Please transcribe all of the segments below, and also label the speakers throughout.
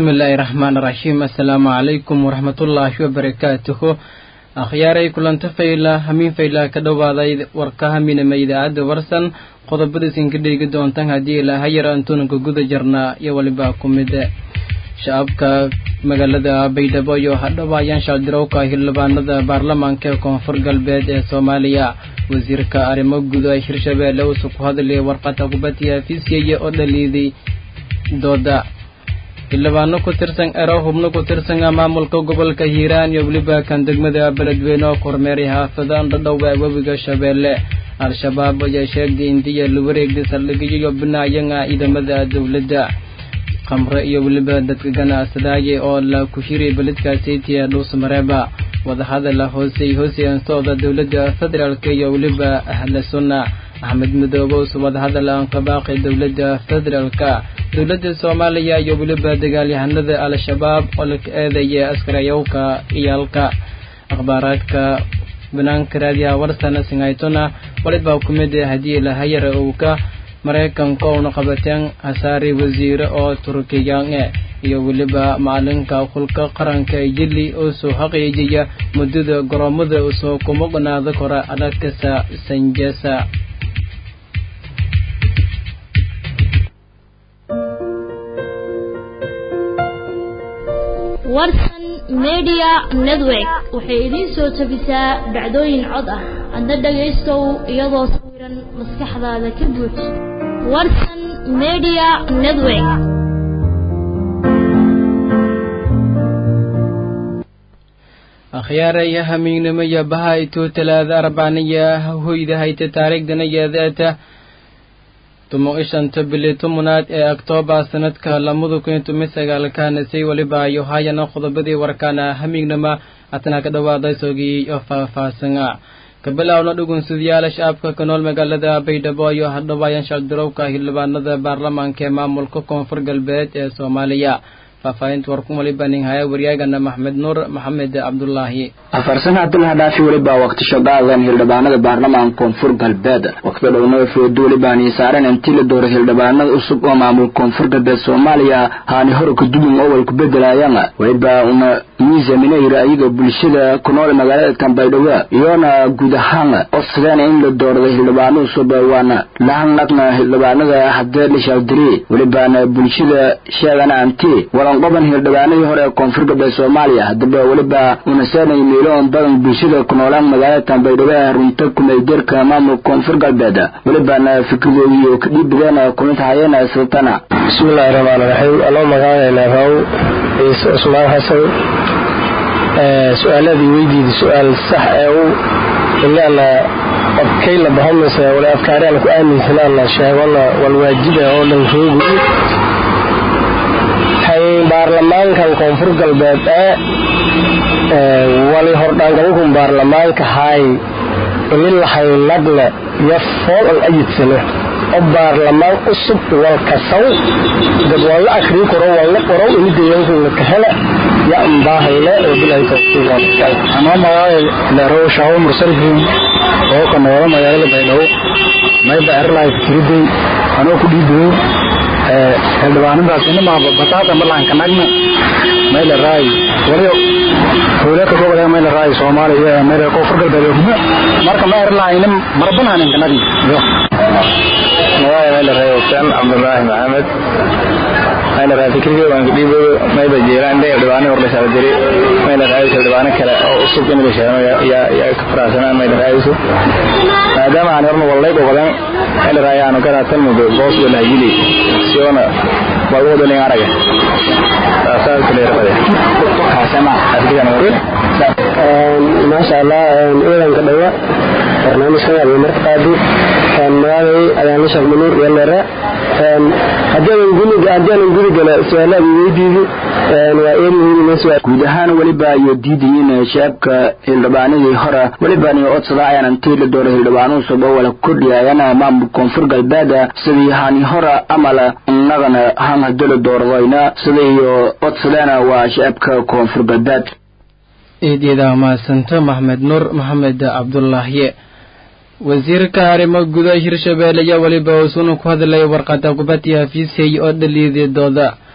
Speaker 1: bismillaahi raxmaan raxiim assalaamu calaykum waraxmatullaahi wabarakaatuhu akhyaaray kulanta fayla hamiin fayla ka dhowaaday warka haminama idaacadda warsan qodobadiisin ka dheegi doontaan haddii ilaaha yar antuunanka guda jarnaa iyo waliba ku mid shacabka magaalada baydhabo iyo hadhaba ayaan shaaldirowka xildhibaanada baarlamaanka ee koonfur galbeed ee soomaaliya wasiirka arrimo guud ee hirshabeelle uusuu ku hadlaya warqada kubadda fiisiyaya oo dhaliiday dooda xildhibaano ku tirsan ero hubno ku tirsana maamulka gobolka hiiraan iyo weliba kan degmada beledweyne oo kormeeray xaafada dhadhowa webiga shabeelle al-shabaab ayaa sheegay indiya la wareegday saldhigyo iyo binaayanga ciidamada dowladda khamre iyo weliba dadka ganacsadaaye oo la kushiray beledkaasitiya dhuusmareeba wadahadala hoosey hooseyantooda dowladda federaalk iyo weliba ahla sunna axmed midoobe usu wadahadal aan ka baaqay dowladda federaalka dowladda soomaaliya iyo weliba dagaalyahanada al-shabaab oo la eedaya askarayowka iyaalka akhbaaraadka banaanka raadiyaha warsana singaytona walibaa ku mid haddii lahayara owka maraykanka uuna qabateen hasaari wasiire oo turkiyaane iyo weliba macalinka kulka qaranka jili oo soo xaqiijiya muddada garoomada usoo kuma qanaado kora adhagkasa sanjesa
Speaker 2: warsan media network waxay idiin soo tabisaa dhacdooyin cod ah adna dhagaystow iyadoo sawiran maskaxdaada ka buuj warsan media network
Speaker 1: akhyaaraya hamiignimo iyo baha ituu talaada arbacniya hoyda hayta taariikhdana yeedeeta tumo ishanta bili tumunaad ee oktoobar sanadka lamada kun iyo toban sagaalkaanasay weliba ayo hayana qodobadii warkaana hamiignama atana ka dhawaaday sogii oo faahfaahsana kabilowna dhugunsidayaala shacabka ka nool magaalada baydhabo iyo hadhawaayan shacabdirowka xildhibaanada baarlamaanka ee maamulka koonfur galbeed ee soomaaliya faahfaahinta warkun waliba nin haya waryaagana maxmed nuur maxamed cabdulaahi
Speaker 3: afarsan cabdulaha dhaafi weliba waqti shaqaadan hildhibaanada baarlamaanka koonfur galbeed waqti dhowna food welibaani saaran intii la dooray hildhibaanada cusub oo maamul koonfur galbeed soomaaliya haani hore kadubin owal ku bedelayaan weliba una miisaminayra ayaga bulshada ku nool magaalada baydhabo iyoona guud ahaan codsadeen in la doorada hildhibaano cusub waana lahanaqna hildhibaanada hadee la shaaldiri welibaana bulshada sheegana anti walanqoban hildhibaanadii hore ee koonfur galbeed soomaaliya haddaba weliba unaseenay miiloon badan bulshada ku noolaan magaalada baydhabo ee runta kumeeldeerka maamulka koonfur galbeed welibaana fikradoodio ka dhiibideen kumid hayeen sultana
Speaker 4: bismillahi raxmaan raxiim aloo magacaynaa raw ciise cusmaan xasan su-aaladii weydiida su-aal sax ee u inaana odkay la bahomaysa wala afkaaraan ku aaminsanaana sheegona walwaajiba oo dhan roogi kan baarlamaankan koonfur galbeed ee wali hordhaangalukun baarlamaanka haay ini lahaynadna iyo fool an ayidsano oo baarlamaan cusub walkasaw dad waan la akrii karo waan la qoro ini deegaankunga kahela ya unbaahayne oo
Speaker 5: anoo magacaay leerow shaawo mursalkiin oo ka noola magaalada baydhabo mayba erlahay fikriday anoo ku dhiibayo xildhibaanadaas inamaaba bataata malahan kanagna mayla raay waliyo howlaka gobol mayla raay soomaaliya mayla koonfur galbeed hubna marka ma erlahaynin marbanhanin kanagna yo
Speaker 4: magaca mayla raay huseen cabdulaahi maxamed mayla raay fikriga waan kudhiibayo mayba jeelaan dhe dhibaano hor la shaadiri mayla raay dhibaano kale oo cusub in la sheego yaa ka faraxsanaan mayla raayso maadaama aan horna wallay gogodan mayla raay aanu garatan mudo boos wala hajili siona balwado ling araga saasaa kale rabade
Speaker 5: maasha allah ciidanka dhawa barnaamijkan ayaa marka qaadi magaalay ayaan la sheeg manuur iyo leera haddii aanan gudi gala su-aalaadii weydiidi waa eer muhiim
Speaker 3: guud ahaan weliba ayo diidayiin shacabka hildhibaanadii hore welibani codsada ayaan intii la dooray hildhibaano cusub oo wala kordhiyayana maamul koonfur galbeed sidii hani hore amala innagana han hadii la dooradayna sidaiyo codsadeena waa shacabka koonfur galbeed
Speaker 1: eedyada mahadsanto maxmed nuur maxamed cabdulaahiye wasiirka arrimo gudaha hirshabeelle ayaa weliba uusuna ku hadlaya warqada kubadii hafiisay oo dhaliidii dooda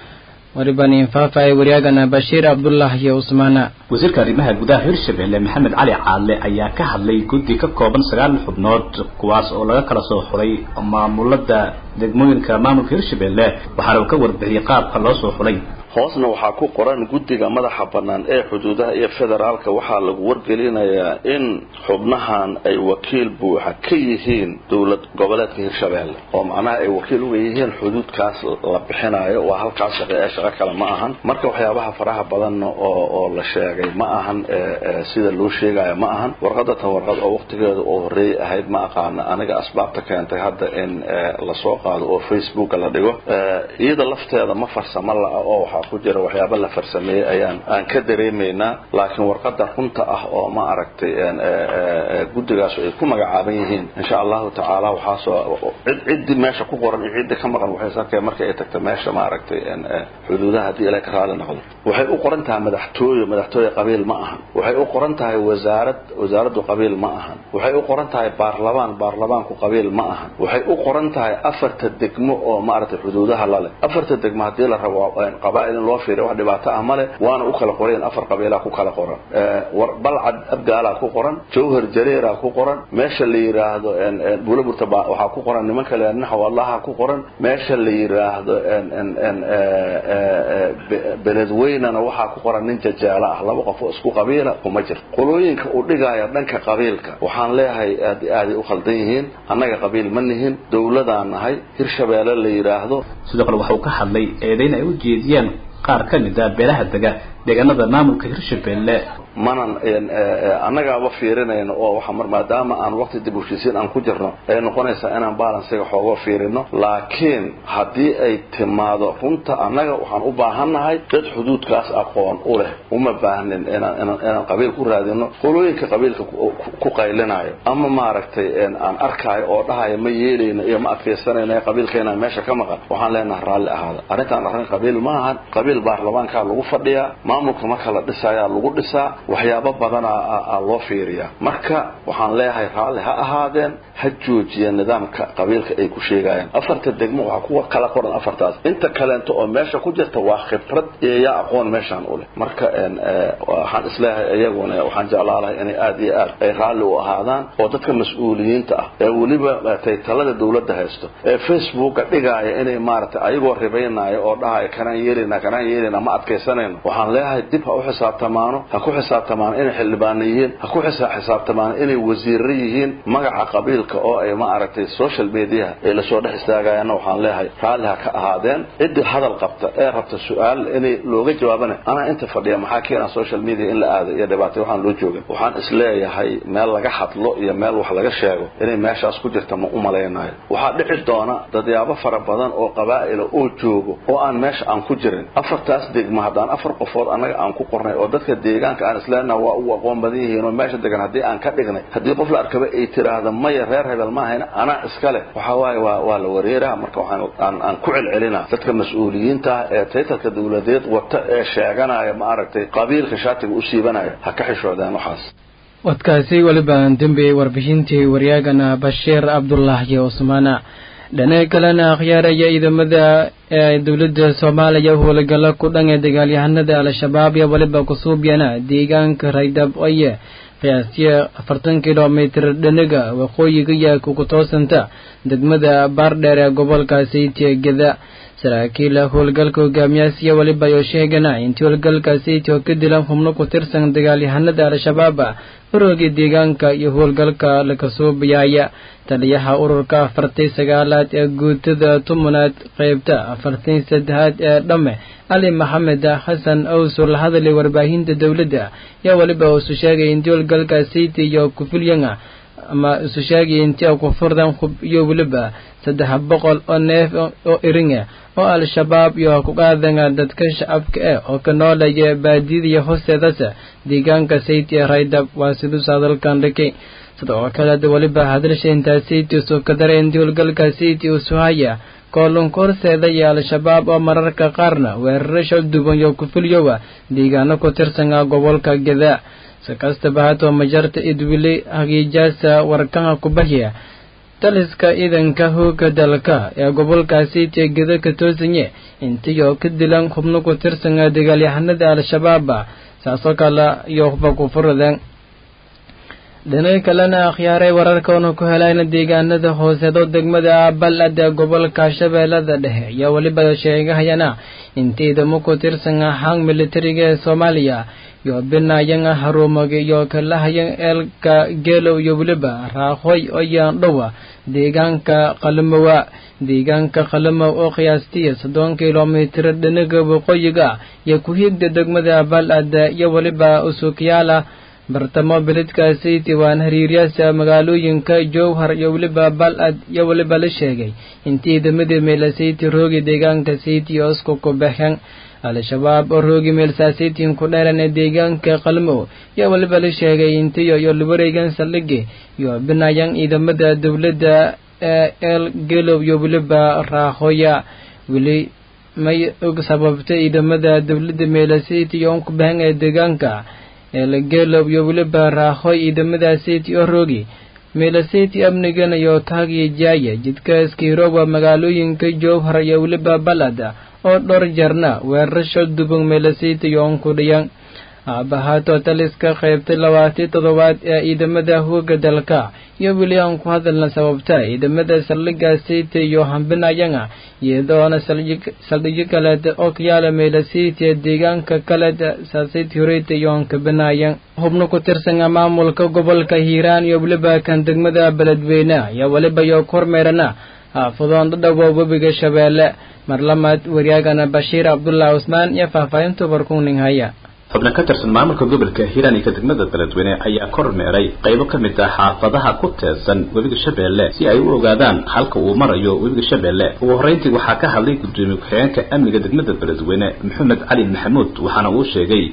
Speaker 1: waribaan infaafaya waryaagana bashiir cabdullah iyo usmaana
Speaker 6: wasiirka arrimaha gudaha hirshabelle maxamed cali caadle ayaa ka hadlay guddi ka kooban sagaal xubnood kuwaas oo laga kala soo xulay maamulada degmooyinka maamulka hirshabelle waxaana uu ka warbixiyey qaabka loo soo xulay
Speaker 7: hoosna waxaa ku qoran guddiga madaxa bannaan ee xuduudaha iyo federaalka waxaa lagu wargelinayaa in xubnahan ay wakiil buuxa ka yihiin dowlad goboleedka hirshabeelle oo macnaha ay wakiil uga yihiin xuduudkaas la bixinayo waa halkaas shaqe ee shaqo kale ma ahan marka waxyaabaha faraha badan oo oo la sheegay ma ahan sida loo sheegayo ma ahan warqada tan warqad oo waqtigeeda oo horreeyay ahayd ma aqaana aniga asbaabta keentay hadda in lasoo qaado oo facebooka la dhigo iyada lafteeda ma farsamo la-a oo waxaa ku jira waxyaaba la farsameeyey ayaan aan ka dareemaynaa laakiin warqada runta ah oo ma aragtay guddigaas ay ku magacaaban yihiin insha allahu tacaala waxaasoo cid ciddii meesha ku qoran iyo ciddii ka maqan waxay sarkeen markay ay tagta meesha ma aragtay xuduudaha haddii ilaa ka raali noqdo waxay u qoran tahay madaxtooye madaxtooye qabiil ma ahan waxay u qoran tahay wasaarad wasaaraddu qabiil ma ahan waxay u qoran tahay baarlamaan baarlamaanku qabiil ma ahan waxay u qoran tahay afarta degmo oo ma aragtay xuduudaha lale afarta degmo haddii la rabo qabaa'il in loo fiiriyo wax dhibaato ah male waana u kala qorayn afar qabiilaa ku kala qoran balcad abgaalaa ku qoran jawhar jareeraa ku qoran meesha la yiraahdo buulaburta waxaa ku qoran nimanka le naxw allaha ku qoran meesha la yiraahdo beledweynana waxaa ku qoran nin jajaalo ah laba qof oo isku qabiila kuma jirto qolooyinka uu dhigaya dhanka qabiilka waxaan leeyahay aad aaday u khaldan yihiin annaga qabiil ma nihin dowladaan nahay hirshabeelle la yidhaahdo
Speaker 6: sidoo kale waxa uu ka hadlay eedayn ay u jeediyeen qaar ka mid a beelaha dega deegaanada maamulka hirshabelle
Speaker 7: manan annagaaba fiirinayno oo waxa mar maadaama aan waqti dib u heshiisiin aan ku jirno ay noqonaysaa inaan balansiga xoogo fiirino laakiin haddii ay timaado runta annaga waxaan u baahannahay dad xuduudkaas aqoon u leh uma baahnin inaan inaan inaan qabiil ku raadino qolooyinka qabiilka ku qaylinayo ama maaragtay aan arkaayo oo dhahayo ma yeelayno iyo ma adkaysanayno qabiilkeena meesha ka maqan waxaan leenahay raalli ahaada arrintaan arrin qabiil ma ahan qabiil baarlamaankaa lagu fadhiyaa maamulka marka la dhisayaa lagu dhisaa waxyaabo badanaa loo fiiriyaa marka waxaan leeyahay raalli ha ahaadeen ha joojiya nidaamka qabiilka ay ku sheegayaan afarta degmo waxaa kuwa kala qoran afartaas inta kaleento oo meesha ku jirta waa khibrad iyo yaa aqoon meeshaan u leh marka waxaan isleeyahay iyaguna waxaan jeclaalahay inay aad iyo aad ay raalli u ahaadaan oo dadka mas-uuliyiinta ah ee weliba taytalada dowladda haysto ee facebooka dhigaaya inay maaragtay ayagoo ribaynaayo oo dhahaya kanaan yeelina kanaan yeelina ma adkaysanayno waxaan leeyahay dib ha u xisaabtamaano ha ku xisaabtamaan inay xildhibaano yihiin ha ku xisaabtamaan inay wasiirro yihiin magaca qabiilka oo ay ma aragtay social mediaha ay lasoo dhex istaagayaanna waxaan leeyahay raalli ha ka ahaadeen ciddii hadal qabta ee rabta su-aal inay looga jawaabana anaa inta fadhiya maxaa keena social media in la aado iyo dhibaatay waxaan loo joogin waxaan isleeyahay meel laga hadlo iyo meel wax laga sheego inay meeshaas ku jirta ma u malaynayo waxaa dhici doona dadyaabo fara badan oo qabaa'ila oo joogo oo aan meesha aan ku jirin afartaas degma haddaan afar qofood annaga aan ku qornay oo dadka deegaanka aan isleenaha waa u aqoon badan yihiin oo meesha degan haddii aan ka dhignay haddii qof la arkaba ay tiraahdo maya reer hebel ma ahayna anaa iska leh waxa waaye waa waa la wareeraha marka waxaan aan aan ku celcelinaa dadka mas-uuliyiinta ah ee taytalka dowladeed wata ee sheeganaya ma aragtay qabiilka shaatiga u siibanaya ha ka xishoodeen waxaas
Speaker 1: wadkaasi weliba dembiyey warbixintii waryaagana bashiir cabdullah iyo cusmaana dhinaca kalena akhyaaraya ciidamada ee dowladda soomaaliya howlgalo ku dhan ee dagaalyahanada al-shabaab iyo weliba kusuubyana deegaanka raydab oye qiyaastii afartan kilomitr dhinaga waqooyiga iyo kukutoosanta degmada baardheer ee gobolka saytiya geda saraakiil howlgalka hogaamiyaasiya weliba ayoo sheegana intii howlgalka saytiya oo ka dilan xubno ku tirsan dagaalyahanada al-shabaab ururkii deegaanka iyo howlgalka lakasuubayaaya taliyaha ururka afartii sagaalaad ee guutada tumunaad qeybta afartii saddexaad ee dhamme cali maxamed xasan owsur la hadlay warbaahinta dowladda yaa weliba isu sheegay intii howlgalka sayti iyo kufilyanga ama isu sheegay intii ku furdan hub iyo weliba saddex boqol oo neef oo iringa oo al-shabaab iyo ku qaadanga dadka shacabka eh oo ka noolaya baadiyada hoosteedasa deegaanka sayti ee raydab waa siduusa hadalkan dhikay sidoo kale weliba hadalsha intaa sayti usoo ka daray intii howlgalka sayti usu haya koolunka horseeda iyo al-shabaab oo mararka qaarna weerarasha duban iyo kufulyowa deegaano ku tirsanga gobolka gadaa si kastaba hatoo majarta idwili hagiijaasa warkaha kubahya taliska ciidanka hooga dalka ee gobolkaasi jeegada ka toosanye intii oo ka dilan xubno ku tirsan dagaalyahanada al-shabaaba saasoo kale iyo waxba ku furadeen dhinay kalena akhyaaray wararkaona ku helayna deegaanada hooseedo degmada balad ee gobolka shabeellada dhexe ayaa weliba sheegahayana in ciidamo ku tirsan ahaan militariga ee soomaaliya iyo binayan haruumag iyo kalahayan eelka geelow iyo weliba raaqhoy oyaan dhowa deegaanka qalimowa deegaanka qalimow oo qiyaastii soddon kilomitir dhinaga waqooyiga iyo ku higda degmada balad iyo weliba usukyaala bartamo beledkaasi diiwaan hariiryaasa magaalooyinka jowhar iyo weliba balad iyo weliba la sheegay in ciidamadii meelasiti roogi deegaanka siti osku ku baxeen al-shabaab oo roogi meelsasitiin ku dheeran ee deegaanka qalmow iyo weliba la sheegay intiyo iyo lawareegan saldhigi iyo binayan ciidamada dowladda ee el gelow iyo weliba raahoya weli may og sababtay ciidamada dowladda meelasiti oo ku baxeen ee deegaanka eelgeelow iyo weliba raahoy ciidamadaasiti oo roogi meelasiti amnigan iyo kaagiyo jaaya jidkaaskiirooba magaalooyinka jowhar iyo weliba balada oo dhowr jarna weerarasho dubung meelasiti yoon ku dhiyan aabahaato taliska qaybtay labaatii toddobaad ee ciidamada hooga dalka iyo weli aan ku hadalna sababta ciidamada saldhiga siti iyo hambinayanga iyadoona saldhigyo kaleed oo kayaala meelasiti ee deegaanka kaleed saasiti horeyta iyo hankabinayan xubno ku tirsan maamulka gobolka hiiraan iyo weliba kan degmada beledweyne ayaa weliba iyo kormeerana xaafadoon dhadhawo webiga shabeelle marlamaad waryaagana bashiir cabdullah cusmaan iyo faahfaahinta barkuning haya
Speaker 6: xubno ka tirsan maamulka gobolka hiiraan iyo ka degmada beledweyne ayaa kormeeray qaybo ka mid ah xaafadaha ku teedsan webiga shabeelle si ay u ogaadaan halka uu marayo webiga shabeelle ugu horreyntii waxaa ka hadlay gudoomiye ku-xigeenka amniga degmada beledweyne maxamed cali maxamuud waxaana uu sheegay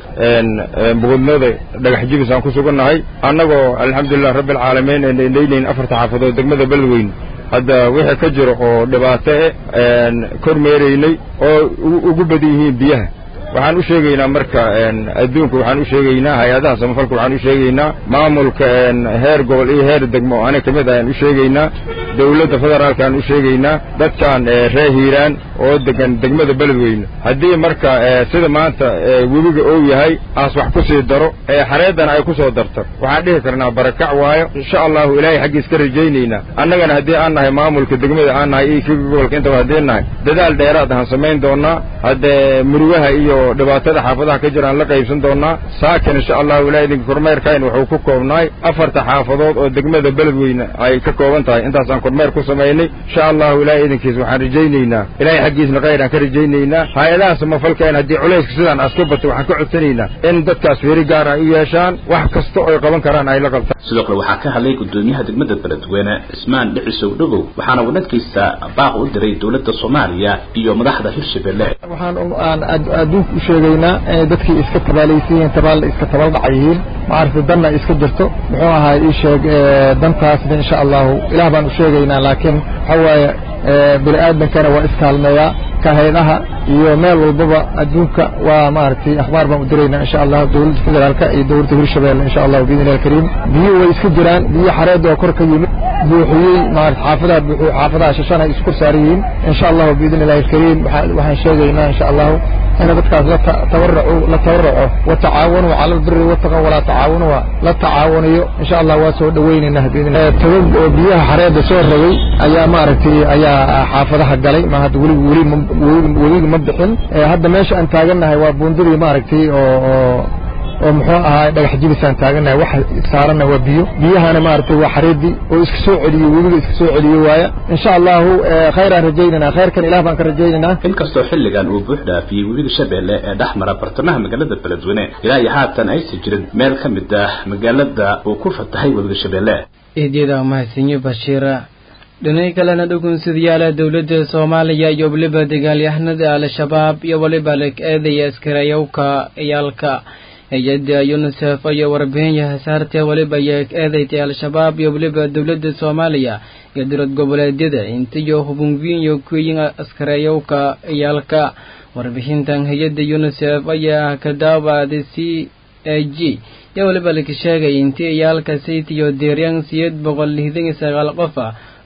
Speaker 8: bogodnooda dhagax jibis aan ku sugannahay annagoo alxamdulilah rabbi alcaalamiin ee indhaynayn afarta xaafadood degmada beledweyne hadda wixii ka jiro oo dhibaato eh kormeeraynay oo ugu badan yihiin biyaha waxaan u sheegaynaa marka adduunka waxaan u sheegaynaa hay-adaha samafalka waxaan u sheegaynaa maamulka heer gobol iyo heer degmo aniga ka mid ayaan u sheegaynaa dawladda federaalka aan u sheegaynaa dadkan reer hiiraan oo degan degmada beledweyne haddii marka sida maanta webiga ou yahay aas wax ku sii daro xareeddana ay ku soo darto waxaan dhihi karnaa barakac waayo insha allahu ilaahay xaggiis ka rajaynaynaa annagana haddii aan nahay maamulka degmada aan nahay iyo kiga gobolka intaba haddii nahay dadaal dheeraad ahaan samayn doonaa haddee murugaha iyo dhibaatada xaafadaha ka jiraan la qaybsan doonaa saakin insha allahu ilahay idinka kormeerkayn wuxuu ku koobnaay afarta xaafadood oo degmada beledweyne ay ka kooban tahay intaasaan kormeer ku samaynay insha allahu ilahay idinkiis waxaan rajaynaynaa ilahay xaggiisna khayr aan ka rajaynaynaa hay-adaha samafalkeen haddii culayska sidaan aska batay waxaan ka codsanaynaa in dadkaas fiiri gaar ay u yeeshaan wax kasta oy qaban karaan ay la qabtaan
Speaker 6: sidoo kale waxaa ka hadlay gudoomiyaha degmada beledweyne cismaan dhicisow dhogow waxaana uu dhankiisa baaq u diray dowladda soomaaliya iyo madaxda hirshabelle
Speaker 9: waxaan aan adduunka u sheegaynaa inay dadkii iska tabaalaysan yihiin tabaal iska tabal dhac yihiin maaragtay danna iska jirto muxuu ahaa ii sheeg dantaasna insha allahu ilaah baan u sheegaynaa laakiin waxa waaye bini aadankana waa iskaalmeeyaa kahaydaha iyo meel walbaba adduunka waa maaragtay akhbaar baan u diraynaa insha allah dowladda federaalka iyo dowladda hirshabelle insha allahu biidni illahi alkariim biyo way iska jiraan biyo xareedda oo kor ka yimid buuxiyey maarata xaafadaha buuxiy xaafadaha shashana ay isku saaran yihiin insha allahu biidni illahi alkariim waxaan sheegaynaa insha allahu in dadkaas la tabarracu la tabarraco watacaawanuu cala albiri wattaqa walaa tacaawanu la tacaawanayo insha allah waa soo dhawaynaynaa biidni togag oo biyaha xareedda soo rogay ayaa maaragtay ayaa xaafadaha galay ma hadda weli weli weliga ma bixin hadda meesha aan taagannahay waa buundadii maaragtay oo oo oo muxuu ahaa dhagax jibisaan taagannahay waxa saaranna waa biyo biyahana maaragtay waa xareedii oo iska soo celiyo webiga iska soo celiyo waaya insha allahu khayraan rajaynanaa khayrkan ilah baan ka rajaynaynaa
Speaker 6: inkastoo xilligan uu buux dhaafiyey webiga shabeelle ee dhex mara bartamaha magaalada beledweyne ilaa iyo haatan aysan jirin meel ka mid ah magaalada uu ku fatahay webiga shabeelle
Speaker 1: eedyada mahadsanyo bashiira dhinay kalena dhugunsidayaala dowladda soomaaliya iyo weliba dagaalyahanada al-shabaab iyo weliba leg eedaya askareeyowka ciyaalka hay-adda unisef ayaa warbixin yahasaartee weliba ayaa eedaytay al-shabaab iyo weliba dowladda soomaaliya iyo dowlad goboleedyada intiyo hubunwiin iyo kuyin askareeyowka ciyaalka warbixintan hay-adda unisef ayaa ka daawaaday c a g iyo weliba laka sheegay intii ciyaalka saytiyo deeryan siyeed boqol lixdan iyo sagaal qof ah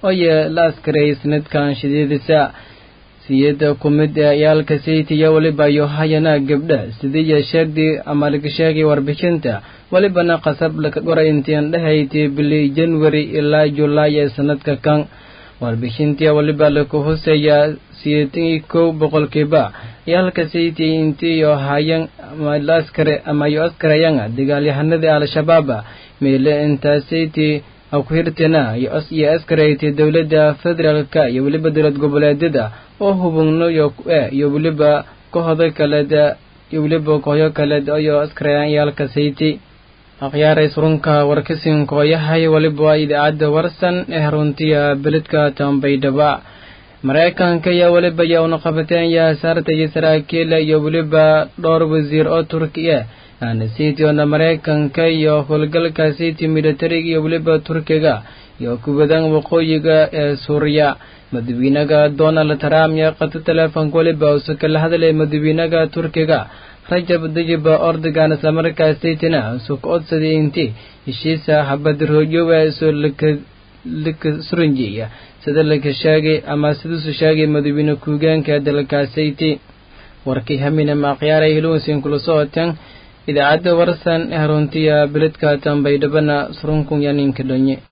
Speaker 1: oye la askareeyay sanadkan shideedisa siyada ku mid ee ciyaalka saytiya weliba iyo hayana gabdha sidiiya sheegdii ama laga sheegay warbixinta welibana qasab laka qoray intiin dhahaytay bili january ilaa julaay ee sanadka kan warbixintii weliba laku huseeyaa siyeetan iyo kow boqolkiiba ciyaalka saytiya intii iyo hayan ama la askare ama iyo askarayanga dagaalyahanadii al-shabaab meele intaa sayti ku hirtana iyo askaraytay dowladda federaalka iyo weliba dowlad goboleedyada oo hubugno iyo weliba kooxda kaleed iyo weliba kooxyo kaleed iyo askarayaan ciyaalka sayti akhyaaray surunka warkasin kooyahay weliba waa idaacadda warsan ee runtiya beledka tambaydhaba maraykanka ayaa weliba yaa una qabateen yaa saartaya saraakiil iyo weliba dhowr wasiir oo turkiya aana city oona maraykanka iyo howlgalka city militariga iyo weliba turkiga iyo kubadan waqooyiga ee suuriya madaxweynaha donald trump yaa qata teleefonka weliba uuse kala hadlay madaxweynaha turkiga rajab dayib ordogan islamarkaa saytina usu ka odsaday intii heshiisa habadroojyowa soo laka suranjiya sida laka sheegay ama siduusu sheegay madaxweyne ku-hogeenka dalka sayti warkii hamina maaqyaaray hilowsin kula socoteen idaacadda warsan ee runtiya beledka tambaydhabana surunkun yaninka dhonye